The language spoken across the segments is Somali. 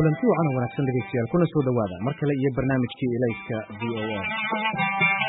kulanti wacan oo wanaagsan dhegeystayaal kuna soo dhowaada mar kale iyo barnaamijkii ilayska v o a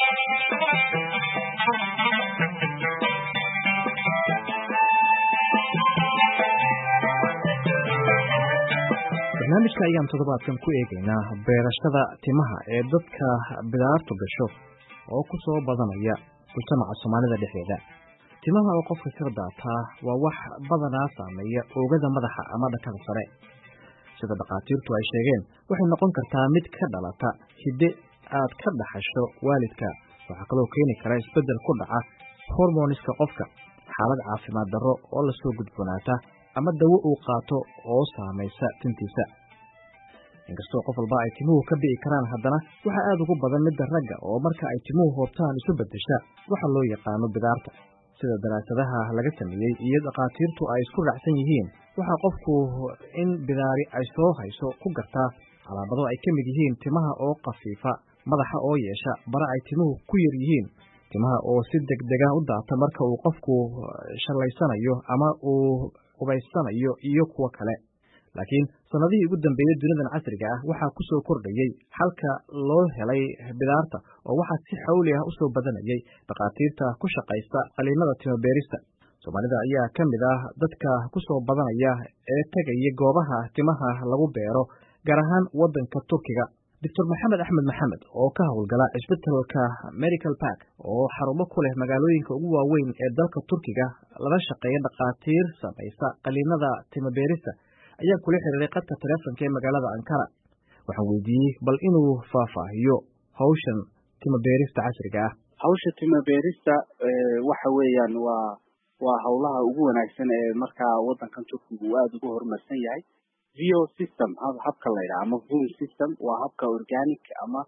barnaamijka ayaan toddobaadkan ku eegaynaa beerashada timaha ee dadka bidaartu gasho oo ku soo badanaya mujtamaca soomaalida dhexdeeda timaha oo qofka ka daataa waa wax badanaa saameeya oogada madaxa ama dhakada sare sida dhakhaatiirtu ay sheegeen waxay noqon kartaa mid ka dhalata hidde aad ka dhaxasho waalidka waxaa kaloo keeni kara isbeddel ku dhaca hormoniska qofka xaalad caafimaad darro oo lasoo gudboonaata ama dawo uu qaato oo saamaysa tintiisa inkastoo qof walba ay timuhu ka bi'i karaan haddana waxaa aad ugu badan midda ragga oo marka ay timuhu hoobtaan isu beddesha waxa loo yaqaano bidaarta sida daraasadaha laga sameeyey iyo dhakhaatiirtu ay isku raacsan yihiin waxaa qofku in bidaari ay soo hayso ku gartaa calaamado ay ka mid yihiin timaha oo khafiifa madaxa oo yeesha bara ay timuhu ku yar yihiin timaha oo si degdegan u daata marka uu qofku shallaysanayo ama uu qubaysanayo iyo kuwo kale laakiin sannadihii ugu dambeeyey dunidan casriga ah waxaa ku soo kordhayey xalka loo helay bidaarta oo waxaa si xawli ah u soo badanayay dhakhaatiirta ku shaqaysta qaliinada timabeerista soomaalida ayaa ka mid ah dadka ku soo badanaya ee tegaya goobaha timaha lagu beero gaar ahaan waddanka turkiga doctor maxamed axmed maxamed oo ka howlgala cisbitalka medical park oo xarumo ku leh magaalooyinka ugu waaweyn ee dalka turkiga lala shaqeeya dhakhaatiir samaysa qaliinada timabeerista ayaa kula xiriiray qadka taleefonka ee magaalada ankara waxaan weydiiyey bal inuu faahfaahiyo hawshan timabeerista casriga ah hawsha timabeerista waxa weeyaan waa waa howlaha ugu wanaagsan ee markaa waddankan turkiga uu aada ugu horumarsan yahay vo system habka la yidhaha ama voom system waa habka organic ama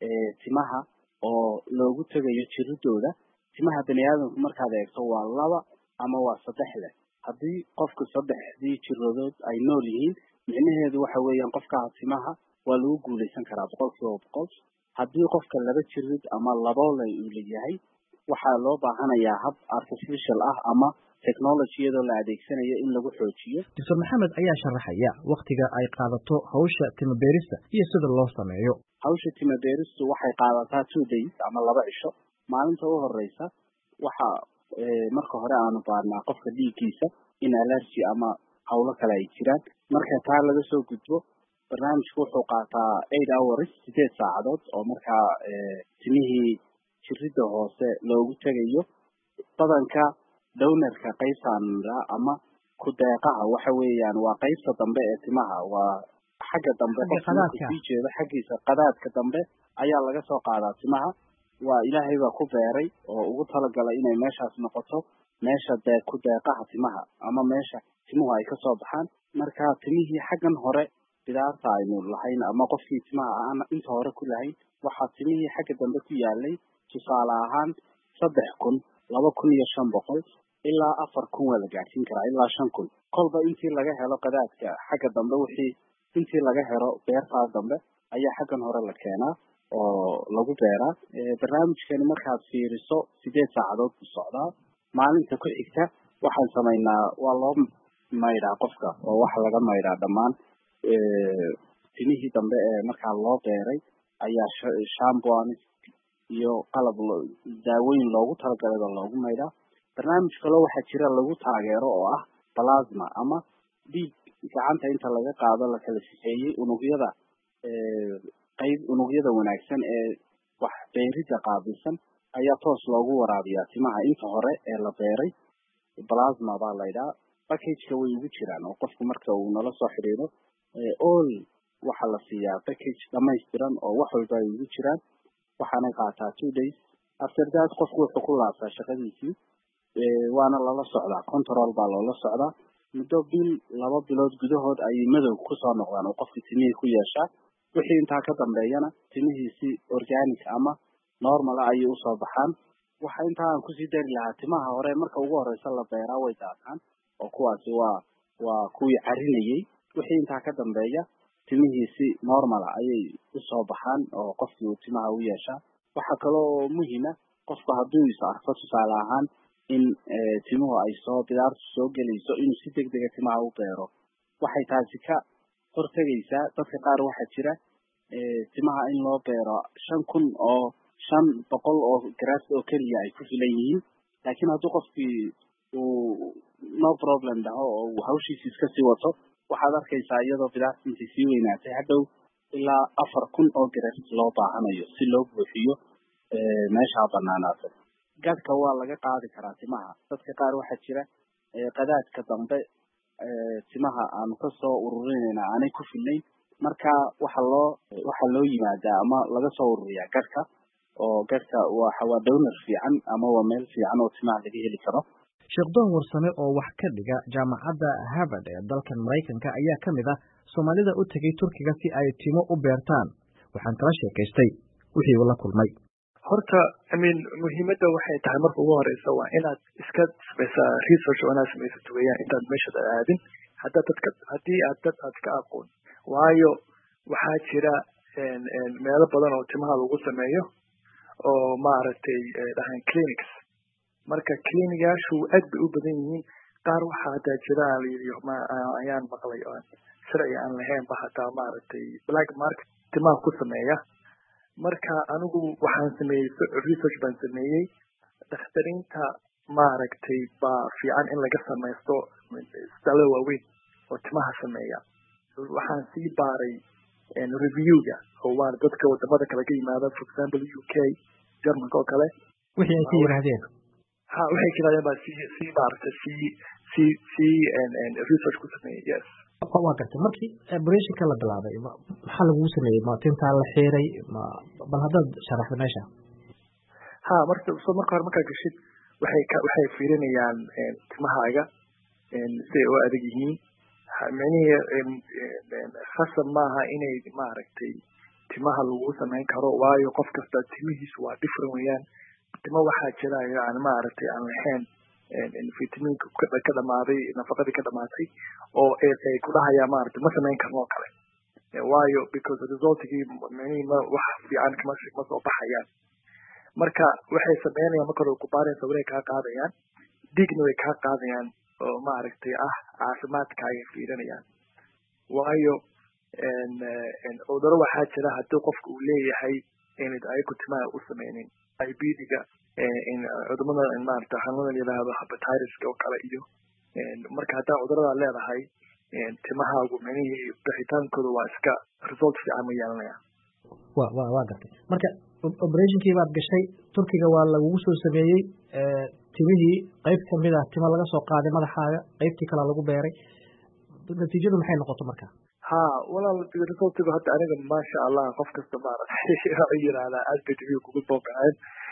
timaha oo loogu tegayo jiridooda timaha bani aadamku markaad eegto waa laba ama waa saddex leh haddii qofka saddexdii jiradood ay nool yihiin micnaheedu waxa weeyaan qofkaa timaha waa lagu guulaysan karaa boqol kiiba boqol haddii qofka laba jirid ama laboole uu leeyahay waxaa loo baahanayaa hab artificial ah ama technology iyadoo la adeegsanayo in lagu xoojiyo doctor maxamed ayaa sharaxaya waktiga ay qaadato hawsha timabeerista iyo sida loo sameeyo hawsha timabeeristu waxay qaadataa two days ama laba cisho maalinta u horeysa waxa marka hore aanu baarnaa qofka dhiiggiisa in allergy ama hawlo kale ay jiraan marka taa laga soo gudbo barnaamijku wuxuu qaataa eight hours sideed saacadood oo markaa timihii jiridda hoose loogu tegayo badanka downarka qaybtaanra ama ku-deeqaha waxa weeyaan waa qaybta dambe ee timaha waa xagga dambe qofsii jeedo xaggiisa qadaadka dambe ayaa laga soo qaadaa timaha waa ilaahay baa ku beeray oo ugu talagalay inay meeshaas noqoto meesha dee ku deeqaha timaha ama meesha timuhu ay kasoo baxaan marka timihii xaggan hore bidaarta aynu lahayn ama qofkii timaha aan inta hore ku lahayn waxaa timihii xagga dambe ku yaalay tusaale ahaan saddex kun laba kun iyo shan boqol ilaa afar kun waa la gaadhsiin karaa ilaa shan kun kolba intii laga helo qadaadka xagga dambe wixii intii laga helo beertaas dambe ayaa xaggan hore la keenaa oo lagu beeraa barnaamijkani markaad fiiriso sideed saacadood buu socdaa maalinta ku xigta waxaan samaynaa waa loo maydhaa qofka oo waxa laga maydhaa dhammaan timihii dambe ee markaa loo beeray ayaa shamboan iyo qalab daawooyin loogu talagalay loogu maydhaa barnaamij kaloo waxaa jira lagu taageero oo ah plasma ama dhiig gacanta inta laga qaado la kala sifeeyey unugyada qayb unugyada wanaagsan ee wax beeridda qaabilsan ayaa toos loogu waraabiyaa timaha inta hore ee la beeray plasma baa laydhaa backageka way ugu jiraan oo qofku marka uu nala soo xidhiidho all waxaa la siiyaa backage dhamaystiran oo wax walba ay ugu jiraan waxaanay qaataa two days after that qofku wuxuu ku laabtaa shaqadiisii waana lala socdaa control baa loola socdaa muddo bil laba bilood gudahood ayay madow kusoo noqdaan oo qofkii timihii ku yeeshaa wixii intaa ka dambeeyana timihiisi organic ama normal ah ayay usoo baxaan waxa intaa aan kusii dari lahaa timaha hore marka ugu horeysa la beeraa way daataan oo kuwaasi waa waa kuwii carinayey wixii intaa ka dambeeya timihiisi normal ah ayay usoo baxaan oo qofkii uu timaha u yeeshaa waxaa kaloo muhiima qofku hadduu is arko tusaale ahaan in timuhu ay soo bidaartu soo gelayso inuu si deg dega timaha u beero waxay taasi ka hortegaysaa dadka qaar waxaa jira timaha in loo beero shan kun oo shan boqol oo garaas oo keliya ay ku filan yihiin laakiin hadduu qofkii uu no problem dhaho oo uu hawshiisi iska sii wato waxaad arkaysaa iyadoo bidaarta intay sii weynaatay hadhow ilaa afar kun oo garaas loo baahanayo si loo buuxiyo meeshaa banaanaatay gadhka waa laga qaadi karaa timaha dadka qaar waxaa jira qadaadka dambe timaha aanu kasoo ururinayna aanay ku filnayn marka waxa loo waxaa loo yimaadaa ama laga soo ururiyaa gadhka oo gadhka waxa waa downar fiican ama waa meel fiican oo timaha laga heli karo sheekh doon warsame oo wax ka dhiga jaamacadda harvard ee dalkan maraykanka ayaa ka mid ah soomaalida u tegay turkiga si ay timo u beertaan waxaan kala sheekaystay wixii uu la kulmay horta imean muhiimadda waxay tahay marka ugu horeysa waa inaad iska samaysaa research oo inaad samaysato weeyaan intaad meeshada aadin haddaa dadka haddii aad dad aad ka aqoon waayo waxaa jira meelo badan oo timaha lagu sameeyo oo maaragtay dhahaan clinics marka clinigaashu aad bay u badan yihiin qaar waxaa hataa jira layidhi ayaan maqlay oo sharci aan lahaynba hataa maaragtay black market timaha ku sameeya marka anigu waxaan sameeyey research baan sameeyey dakhtariinta maaragtay baa fiican in laga samaysto isbitaallada waaweyn oo timaha sameeya waxaan sii baaray reviewga oo waa dadka wadamada kale ka yimaada for example u k germanka oo kale wixii ay ka yidhaahdeen ha waxay ka yidhahdeen baa sii sii maaragtay sii sii sii research ku sameeyey yes waa gartay markii operationka la bilaabay maxaa lagugu sameeyey ma tintaa la xiiray ma bal haddaad sharaxda meesha ha marka so marka hore markaa gashid waxay ka waxay fiirinayaan timahaaga siday u adag yihiin micnihii khasab maaha inay maaragtay timaha lagu samayn karo waayo qof kasta timihiisu waa different weeyaan timo waxaa jira yani maaragtay aan lahayn vitaminka ka dhamaaday nafaqadii ka dhamaatay oo ay ku dhahayaan maaragtay ma samayn karno oo kale waayo because resultigii micnihii ma wax fiican kama ma soo baxayaan marka waxay sameynayaan marka hore kubaareen sawirey kaa qaadayaan digna way kaa qaadayaan oo maaragtay ah caafimaadkaagay fiirinayaan waayo cuduro waxaa jira haddii qofka uu leeyahay inad ayagu timaha u sameynin ibdiga cudumada maarata xanuunada layidhaahdo habatireska oo kale iyo marka haddaa cuduradaa leedahay timahaagu micnihii bixitaankooda waa iska result fiican ma yeelanaya wa wa waa gartay marka operationkii baad gashay turkiga waa lagugu soo sameeyey timihii qayb kamid ah tima laga soo qaaday madaxaaga qaybtii kalea lagu beeray natiijadu maxay noqoto marka ha walaal resultigu hadda aniga maasha allah qof kasta maaragtay yirahdaa aad bay timihi kugu soo baxeen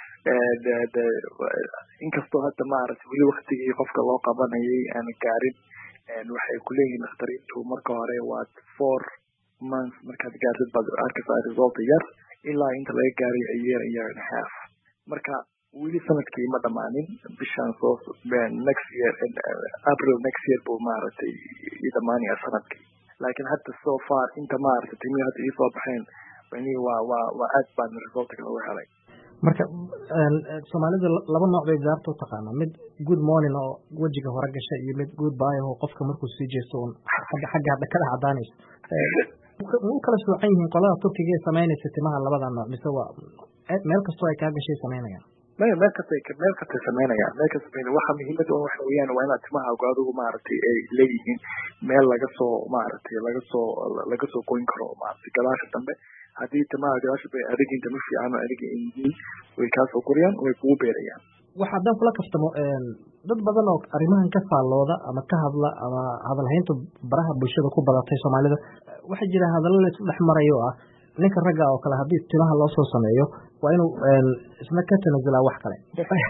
inkastoo hadda maaragtay weli waktigii qofka loo qabanayay aan gaarin waxay kuleeyihiin dakhtariintu marka hore waa four months markaad gaartid baad arkaysaa result yar ilaa inta laga gaaray a year a year and a half marka weli sanadkii ma dhamaanin bishaan soo next year april next year buu maaragtay i dhamaanaya sanadkii laakiin hadda so far inta maaragtay timihi hadda iisoo baxeen mani waa waa waa aad baan resultka lagu helay marka soomaalida laba nooc bay bidaarta u taqaanaa mid good morning oo wejiga hore gasha iyo mid good by oo qofka markuu sii jeesto un xagga xagga hadda kada cadaanayso ma u kala soocan yihiin qolada turkiga ee samaynaysa timaha labada nooc mise waa meel kastoo ay kaa gashay samaynayaan maya meel kastay meel kastay samaynayaan meel kasta samaynaya waxa muhiimada un waxa weeyaan waa inaad timahaagu adigu maaragtay ay leeyihiin meel laga soo maaragtay laga soo laga soo goyn karo maaragtay gadaasha dambe haddii timaha gadaasha bay adigiin tama fiican oo adiga ay yihiin way kaasoo koriyaan way kugu beerayaan waxa haddaan kula kaftamo dad badan oo arrimahan ka faallooda ama ka hadla ama hadalhaynta baraha bulshada ku badatay soomaalida waxaa jira hadallo la isku dhex marayo oo ah ninka ragga oo kale haddii timaha loo soo sameeyo waa inuu isna ka tanasulaa wax kale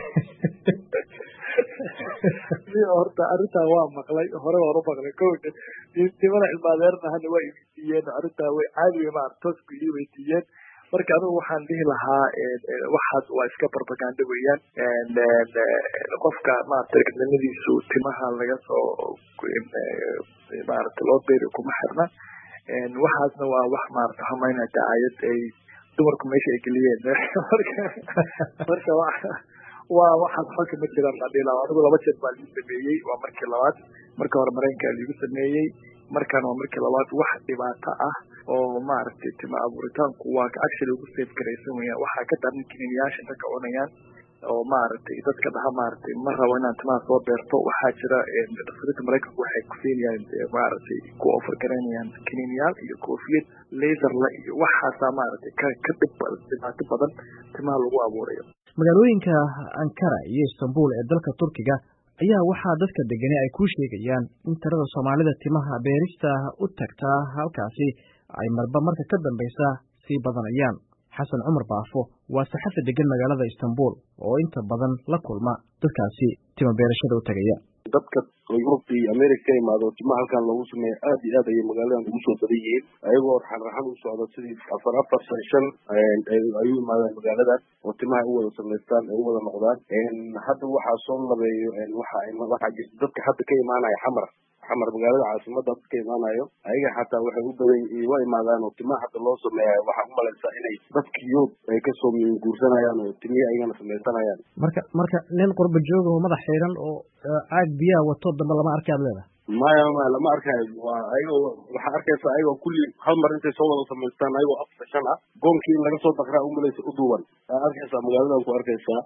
horta arrintaa waa maqlay hore waan u maqlay ko timada ilmaadeerna hadda waa iweydiiyeen arrintaa way caadi wey maarata toos bay ii weydiiyeen marka anigu waxaan dhihi lahaa waxaas waa iska barbaganda weeyaan qofka maarata gadnimadiisu timaha laga soo maarata loo beeri kuma xirna waxaasna waa wax maarata hamayna dacaayad ay dumarku meesha ay geliyeen marka waa waxaas xolka ma jiraan adhila anigu laba jeer baa ligu sameeyey waa markii labaad marka hore maraykanka ligu sameeyey markaan waa markii labaad wax dhibaato ah oo maaragtay tima abuuritaanku waa actually ugu safe garaysan weyaan waxaa ka daran kiniiniyaasha inta ka cunayaan oo maaragtay dadka dhaha maaragtay ma rabo inaan timaha soo beerto waxaa jira dhaktarada maraykanku waxay kusiinayaan maaragtay ku offer garanayaan kiniiniyaal iyo koofiyad laserla iyo waxaasaa maaragtay ka ka dhib dhibaato badan timaha lagu abuurayo magaalooyinka ankara iyo istanbul ee dalka turkiga ayaa waxaa dadka degani ay kuu sheegayaan in tirada soomaalida timaha beerista u tagtaa halkaasi ay marba marka ka dambaysa sii badanayaan xasan cumar baafo waa saxafa degan magaalada istanbul oo inta badan la kulma dadkaasi tima beerashada u tagaya dadka yurub iyo america ka imaado timaha halkan loogu sameeya aad iyo aad ayay magaaladan ugu soo badan yihiin ayagoo raxan raxan u socda sidii afar afar shan shan ayuu imaadaan magaaladan oo timaha ay u wada samaystaan ay u wada noqdaan hadda waxaa soo labeeyo waxa waxaa jirta dadka hadda ka imaanaya xamar xamar magaalada caasimada dadka ka imaanayo ayaga xataa waxay u badan wa imaadaan oo timaha hadda loo sameeya waxaa umalaysaa inay dadka yurub ay kasoo guursanayaan oo timihi ayagana samaysanayaan marka marka nin qurba jooga oo madax xiiran oo caag biyaha wato dambe lama arki aad leedahay maya maya lama arkayo waa ayagoo waxaa arkaysa ayagoo kulli hal mar intay soo wada samaystaan ayagoo afar shan ah goonkii in laga soo dakraa umalaysa u duuban aa arkaysaa magaaladan ku arkaysaa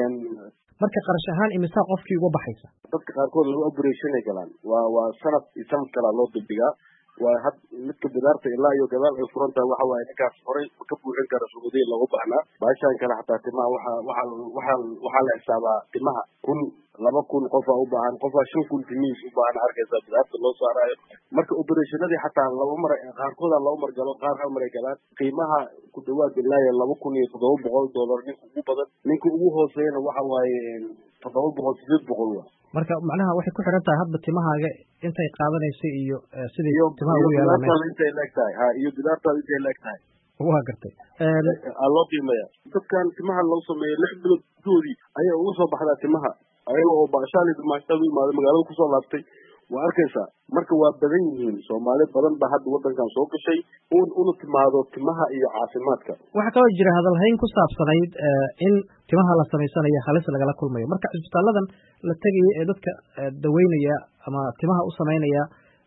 marka qarash ahaan imisaa qofkii uga baxaysa dadka qaarkood laba operation ay galaan waa waa sanad iyo sanad kalaa loo dibdhigaa waa had midka bidaarta ilaa iyo gadaal ay furan tahay waxa waaye ninkaas horay ka buuxin kara suudiya loogu baahnaa baashaan kale xataa timaha waxa waxa waxa waxaa la xisaabaa timaha kun laba kun qofaa u baahan qofaa shan kun timihiis u baahan arkaysaa bidaarta loo saaraayo marka operationadii xataa laba mar qaarkooda laba mar galo qaar hal mar ay galaan qiimaha ku dhawaad ilaa iyo laba kun iyo toddoba boqol dollar ninka ugu badan ninka ugu hooseeyana waxa waaye toddoba boqol sideed boqol wa marka macnaha waxay ku xidhan tahay hadba timahaaga intay qaadanaysa iyo sidii iyo timaha ugu yaalaan bidaartaada intay leeg tahay ha iyo bidaartaada intay leeg tahay waa gartay aa loo qiimeeya dadkan timaha loo sameeyo lix bilood gudoodii ayaa uga soo baxdaa timaha ayaga oo baashaali dumaashada u imaada magaalada kusoo laabtay waa arkaysaa marka waa badan yihiin soomaali badan baa hadda wadankan soo gashay un una timaado timaha iyo caafimaadka waxaa kaloo jira hadalhayn ku saabsanayd in timaha la samaysanayo halis lagala kulmayo marka cisbitaaladan la tegaya ee dadka daweynaya ama timaha u samaynaya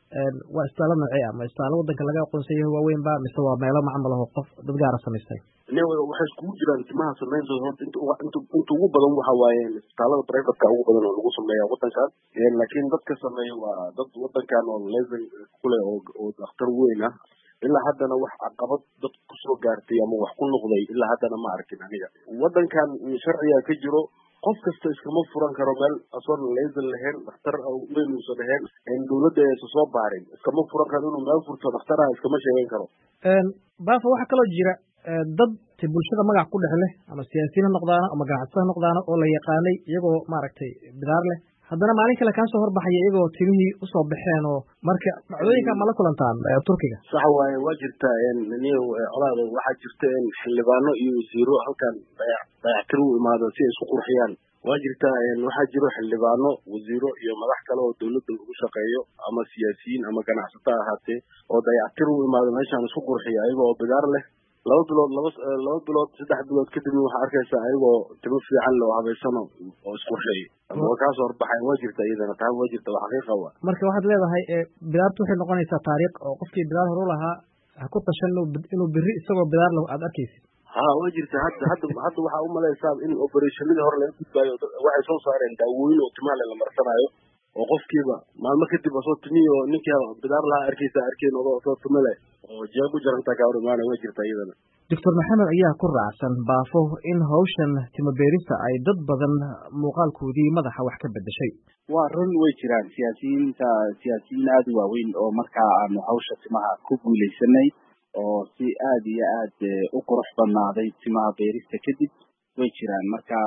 waa isbitaallo noocee ah ma isbitaallo wadanka laga aqoonsan yahay waaweyn ba mise waa meelo macmal aho qof dad gaara samaystay waxay iskugu jiraan timaha samayntooda horta inta inta inta ugu badan waxa waaye isbitaalada privateka ugu badan oo lagu sameeya wadankan laakiin dadka sameeya waa dad wadankan oo level kule oo oo dhakhtar weyn ah ilaa haddana wax caqabad dad kusoo gaartay ama wax ku noqday ilaa haddana ma arkin aniga wadankan sharciga ka jiro qof kasta iskama furan karo meel asoon laser lahayn dhakhtar weyn uusan lahayn dawladda aysan soo baarin iskama furan karo inuu meel furto dhaktaraha iskama sheegan karo baafa waxaa kaloo jira dad ti bulshada magac ku dhex leh ama siyaasiyiin ha noqdaano ama ganacsato ha noqdaano oo la yaqaanay iyagoo maaragtay bidaar leh haddana maalin kale kaa soo horbaxaya iyagoo timihii usoo baxeen oo marka dhacdooyinka ma la kulantaan turkiga sax waaye waa jirta niyo colaado waxaa jirta xildhibaano iyo wasiiro halkan dayac dayactir u imaado si ay isku qurxiyaan waa jirta waxaa jiro xildhibaano wasiiro iyo madax kale oo dawladda ugu shaqeeyo ama siyaasiyiin ama ganacsato ahaatee oo dayactir u imaado meeshaan isku qurxiya ayaga oo bidaar leh laba bilood laba laba bilood saddex bilood kadibna waxaa arkaysaa ayagoo timo fiican leh oo habaysano oo isqurxeeyo waa kaasoo horbaxay waa jirta iyadana taa waa jirta waa xaqiiqa wa marka waxaad leedahay bidaartu waxay noqonaysaa taariikh oo qofkii bidaar horu lahaa ha ku tashan inuu beri isagoo bidaar lahu aada arkaysid ha waa jirta hadda hadda hadda waxaa umalaysaa in operationadii hore laga gudbaayo waxay soo saareen daawooyin oo timaha le la marsanaayo oo qofkiiba maalmo kadib asoo timihi oo ninkii bidaar lahaa arkaysa arkeen oo asoo timo leh oo jeeg u jarantaa kaa hor imaanaya waa jirta iyadana doctor maxamed ayaa ku raacsan baafo in hawshan timo beerista ay dad badan muuqaalkoodii madaxa wax ka bedeshay waa run way jiraan siyaasiyiinta siyaasiyiin aada u waaweyn oo markaa aanu hawsha timaha ku guuleysanay oo si aada iyo aad u qurux badnaaday timaha beerista kadib way jiraan marka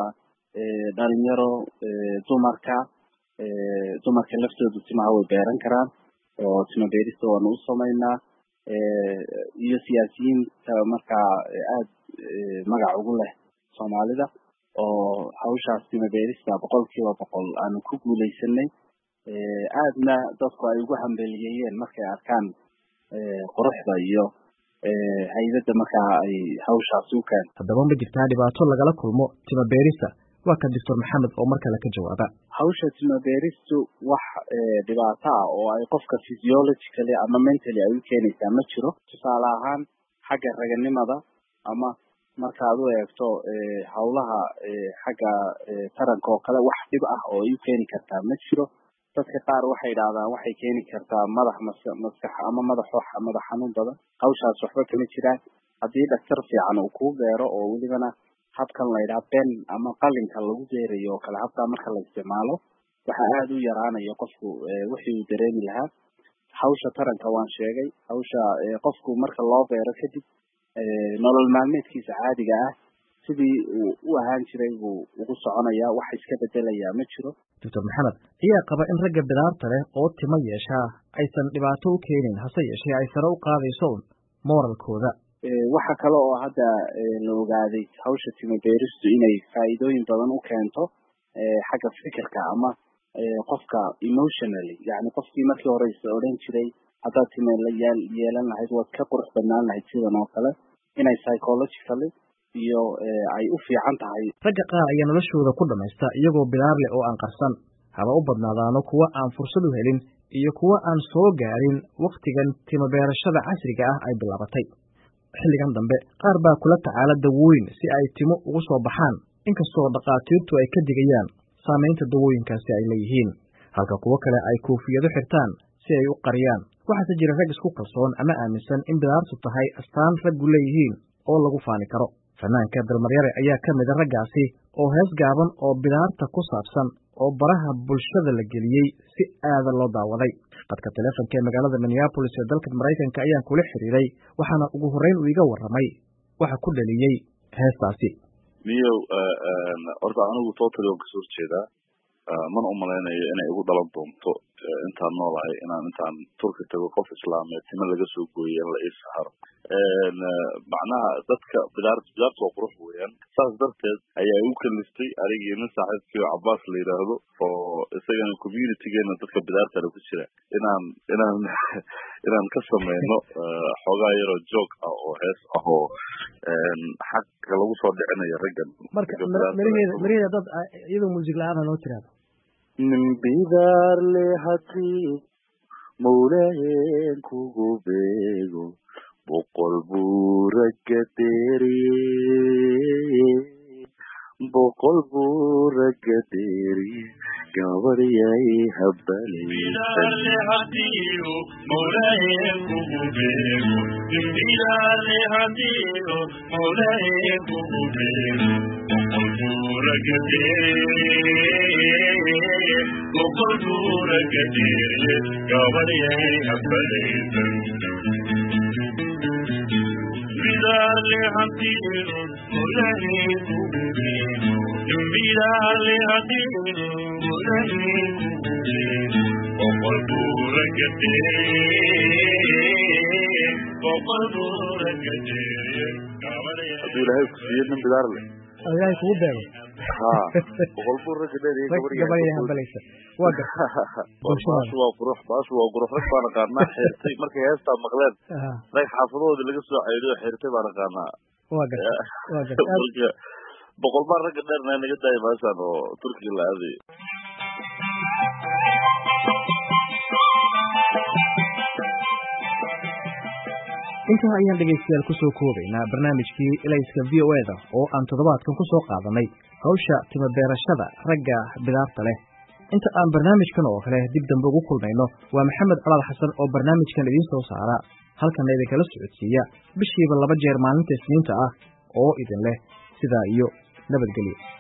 dhalinyaro dumarka dumarka laftoodu timaha way beeran karaan oo timo beerista waanu u samaynaa iyo siyaasiyiinta markaa aada magac ugu leh soomaalida oo hawshaas timo beerista boqol kiiba boqol aanu ku guuleysanay aadna dadku ay ugu hambeliyeeyeen markay arkaan quruxda iyo haydada markaa ay hawshaasi u keento haddaba ma jirtaa dhibaato lagala kulmo timo beerista waa ka doctor maxamed oo mar kale ka jawaaba hawsha timabeeristu wax dhibaato ah oo ay qofka physiologically ama mentally ay u keenaysaa ma jiro tusaale ahaan xagga raganimada ama markaad u eegto hawlaha xagga taranka oo kale wax dhib ah oo ay u keeni kartaa ma jiro dadka qaar waxay idhahdaan waxay keeni kartaa madax mas maskax ama madax wax madax xanuun badan hawshaas waxba kama jiraan haddii dhaktar fiican uu kuu beero oo welibana habkan la yidhaha ben ama qalinka lagu beerayo oo kale habkaa marka la isticmaalo waxaa aada u yaraanaya qofku wixii uu dareemi lahaa hawsha taranka waan sheegay hawsha qofku marka loo beero kadib nolol maalmeedkiisa caadiga ah sidii uu u ahaan jiray buu ugu soconayaa wax iska bedelayaa ma jiro doctor maxamed ayaa qaba in ragga bidaarta leh oo timo yeeshaa aysan dhibaato u keenin hase yeeshee ay sare u qaadayso un mooralkooda waxa kale oo hadda la ogaaday hawsha timo beeristu inay faa'iidooyin badan u keento xagga fikirka ama qofka emotionally yani qofkii markii hore is odhan jiray haddaad time la yeel yeelan lahayd waad ka qurux badnaan lahayd sidan oo kale inay psychologically iyo ay u fiican tahay ragga qaar ayaa noloshooda ku dhamaysta iyagoo bidaar leh oo aan qarsan haba u badnaadaano kuwa aan fursad u helin iyo kuwa aan soo gaarin wakhtigan timobeerashada casriga ah ay bilaabatay xilligan dambe qaar baa kula tacaala dawooyin si ay timo ugu soo baxaan inkastoo dhakhaatiirtu ay ka digayaan saamaynta dawooyinkaasi ay leeyihiin halka kuwo kale ay koofiyado xirtaan si ay u qariyaan waxaase jira rag isku kalsoon ama aaminsan in bidaartu tahay astaan raggu leeyihiin oo lagu faani karo fanaanka dalmaryare ayaa ka mida raggaasi oo hees gaaban oo bidaarta ku saabsan oo baraha bulshada la geliyey si aada loo daawaday qadka teleefonka ee magaalada minneabolis ee dalka maraykanka ayaan kula xiriiray waxaana ugu horreyn uu iga warramay waxa ku dhaliyey heestaasi miyow horta anigu totally waan kasoo horjeedaa mana umalaynayo inay igu dhalan doonto intaan noolahay inaan intaan turki tago qof islaameed timo laga soo gooyay in la ii saharo macnaha dadka bidaar bidaarta waa qurux weeyaan saas darteed ayaa igu kaliftay anigii nin saaxiibkii oo cabaas la yidhaahdo oo isagana communitygeena dadka bidaartale ku jira inaan inaan inaan ka sameyno xoogaa yaroo joog ah oo hees ah oo xagga lagu soo dhicinayo raggan marka miraheeda miraheeda dad iyadoo muusig la-aana noo tiraado nin bidaar le hadii mawlaheen kugu beego boqol buu ragga deeriye boqol buu ragga deeriye gabadhyay hadduu ilaahay ku siiyo nin bidaar leh ilaahay kugu beego ha boqol buu ragga dheeriye gabadhay hambalaysa waa gar baashu waa qurux baashu waa qurux rag baan aqaanaa xeertay markay heestaa maqleen rag xaafadahoodii laga soo ceyriyo xeertay baan aqaanaa waa gar waa gar marka boqol baan ragga dheerna naga daaya meeshaan oo turkiga la aadayo intaa ayaan dhegaystayaal kusoo koobaynaa barnaamijkii ilayska v o eda oo aan toddobaadkan ku soo qaadanay hawsha timabeerashada ragga bidaarta leh inta aan barnaamijkan oo kale dib dambe ugu kulmayno waa maxamed calaal xasan oo barnaamijkan idiin soo saara halkana idinkala socodsiiya bishiiba laba jeer maalinta isniinta ah oo idin leh sidaa iyo nabadgelyo